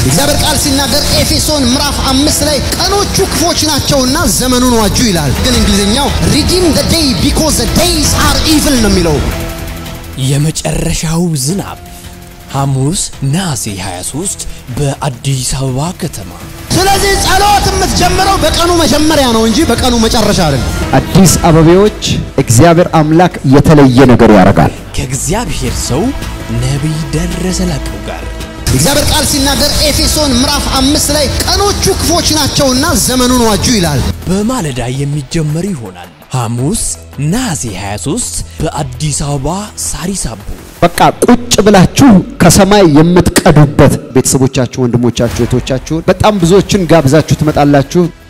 እግዚአብሔር ቃል ሲናገር ኤፌሶን ምዕራፍ አምስት ላይ ቀኖቹ ክፎች ናቸውና ዘመኑን ዋጁ ይላል። ግን እንግሊዝኛው ሪዲም ዘ ዴይ ቢኮዝ ዘ ዴይስ አር ኢቭል ነው የሚለው። የመጨረሻው ዝናብ ሐሙስ ነሐሴ 23 በአዲስ አበባ ከተማ ስለዚህ ጸሎት የምትጀምረው በቀኑ መጀመሪያ ነው እንጂ በቀኑ መጨረሻ አይደለም። አዲስ አበቤዎች እግዚአብሔር አምላክ የተለየ ነገር ያደርጋል። ከእግዚአብሔር ሰው ነቢይ ደረሰ ላቀው ጋር እግዚአብሔር ቃል ሲናገር ኤፌሶን ምዕራፍ አምስት ላይ ቀኖቹ ክፎች ናቸውና ዘመኑን ዋጁ ይላል። በማለዳ የሚጀመር ይሆናል። ሐሙስ ነሐሴ 23 በአዲስ አበባ ሳሪስ አቦ በቃ ቁጭ ብላችሁ ከሰማይ የምትቀዱበት ቤተሰቦቻችሁ፣ ወንድሞቻችሁ፣ እህቶቻችሁን በጣም ብዙዎችን ጋብዛችሁ ትመጣላችሁ።